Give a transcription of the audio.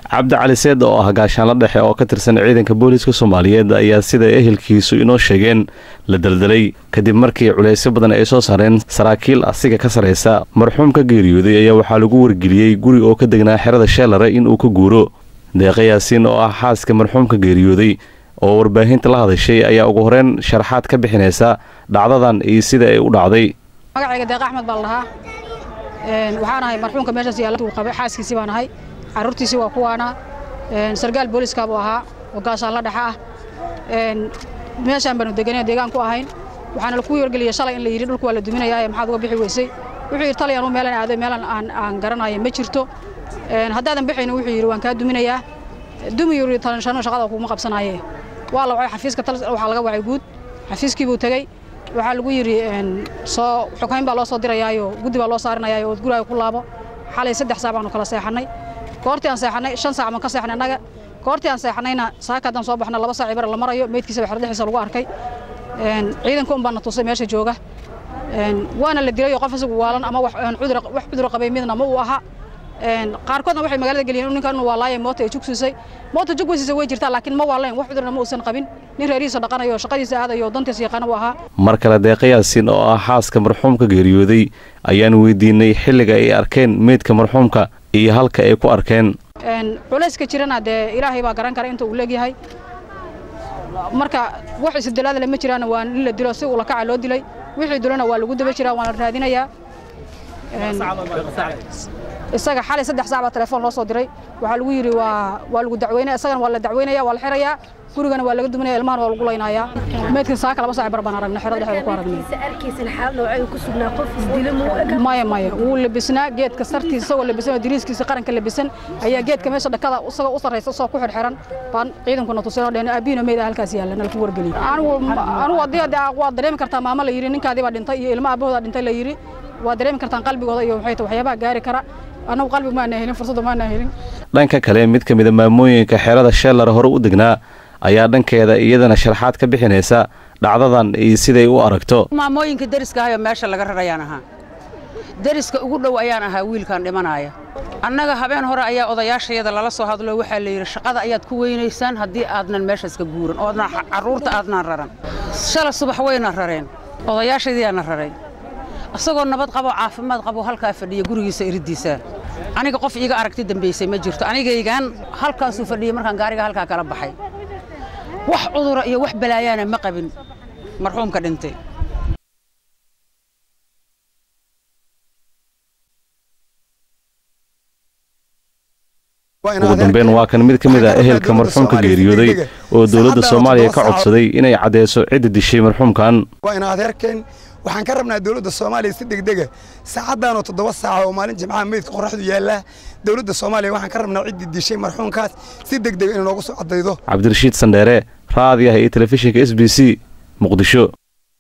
cabdi cali seed oo ah gaashaanla dhexe oo ka tirsan ciidanka booliiska soomaaliyeed ayaa sida ehelkiisu inoo sheegeen la daldalay kadib markii culaysyo badan ay soo saareen saraakiil asiga ka saraysa marxuum ka geeriyooday ayaa waxaa lagu wargeliyey guri oo ka degnaa xerada sheelare inuu ka guuro deeqa yaasiin oo ah xaaska marxuumka geeriyooday oo warbaahinta la hadashay ayaa ugu horeyn sharaxaad ka bixinaysa dhacdadan iyo sida ay u dhacday magacayga deeqa axmed baa la dhahaa waxaan ahay marxuumka meeshaas yaalla uu qabay xaaskiisii baan ahay carruurtiisii waa kuwaana sargaal booliiska buu ahaa oo gaashaanla dhexa ah meeshaan baanu deganay deegaan ku ahayn waxaana laku wargeliyey shalay in la yidhi dhulku waa la duminayaa ee maxaad uga bixi weysay wuxuu yidhi talyan u meelan aaday meelan aan aan garanayo ma jirto haddaadan bixaynin wuxuu yidhi waan kaa duminayaa dumi yuri talanshano shaqada kuma qabsanaaye waa la wacay xafiiska waxaa laga wacay guud xafiiskii buu tegey waxaa lagu yidhi soo xukayn baa loo soo dirayaayo guddi baa loo saarinayaayo ood guraaga ku laabo xalay saddex saac baanu kala seexannay goortii aan seexannay shan saac baan ka seexnay annaga goortii aan seexannayna saaka haddaan soo baxna laba saac ibara la marayo meydkiisa baa xerdhixiisa lagu arkay ciidanka un baan na tusay meesha jooga waana la dilayo qof isagu waalan ama wax cudur qabay midna ma uu aha qaarkoodna waxay magaalada geliyeen ninkan waa laayay moota ay jugsiisay moota jugweysiisa way jirtaa laakiin ma waalayn wax cudurna ma uusan qabin nin reerihiisa dhaqanayo shaqadiisa aadayo dantiisa yaqaana u ahaa mar kale deeqa yaasiin oo ah xaaska marxuumka geeriyooday ayaan weydiinay xilliga ay arkeen meydka marxuumka iyo halka ay ku arkeen culayska jirana dee ilaahay baa garan kara inta uu leegyahay marka wax isdalaadale ma jiraan waa in la dilo si ula kaca loo dilay wixii dilona waa lagu daba jiraa waan la raadinayaa isaga xalay saddex saac baa telefoon loo soo diray waxaa lagu yidhi waa waa lagu dacweynaya isagana waa la dacweynaya waa la xirayaa gurigana waa laga duminaya ilmahana waa lagu laynayaa meydkan saaka laba saac bar baan aragnay xerada dhexdeeda ku aragnay maya maya wuu labisnaa geedka sartiisa isagoo labisan oo diriiskiisa qaranka labisan ayaa geedka meesha dhakada isagoo u sarraysa isagoo ku xidhxiran baan ciidankuna tusinoo dheen aabiino meyd halkaas yaalla nala ku wargeliyey anigu anigu haddii waa dareemi kartaa maamo la yidhi ninkaadii baa dhintay iyo ilmo aabahooda dhintay la yidhi waa dareemi kartaan qalbigooda iyo waxay waxyaabaha gaari kara annagu qalbi maana helin fursadda maana helin dhanka kale mid ka mida maamooyinka xerada sheellar hore u degnaa ayaa dhankeeda iyadana sharaxaad ka bixinaysa dhacdadan iyo siday u aragto maamooyinka deriska ahayoo meesha laga rarayaan ahaa deriska ugu dhow ayaan ahaa wiilkan dhimanaya annaga habeen hore ayaa odayaashayada lala soo hadlo waxaa la yidhi shaqada ayaad ku weynaysaan haddii aadnan meeshaas ka guuran oodna carruurta aadnaan raran shala subax wayna rareen odayaashaydiyaana raray isagoo nabad qabo caafimaad qabo halkaa fadhiya gurigiisa iriddiisa aniga qof iiga aragti dambaysay ma jirto anigaygaan halkaasuu fadhiyey markaan gaariga halkaa kala baxay wax cudura iyo wax balaayaana ma qabin marxuumka dhintay ugu dambeyn waa kan mid ka mid ah ehelka marxuumka geeriyooday oo dowladda soomaaliya ka codsaday inay caddeyso cidda dishay marxuumkan waa ina adeerkeen waxaan ka rabnaa dowladda soomaaliya si degdega saacaddaanoo toddoba saaca oo maalin jimcaha meydka qorraxdu yaallaa dowladda soomaaliya waxaan ka rabnaa ciddii dishay marxuumkaas si degdega inay noogu soo caddaydo cabdirashiid sandheere raadiyaha iyo telefishinka s b c muqdisho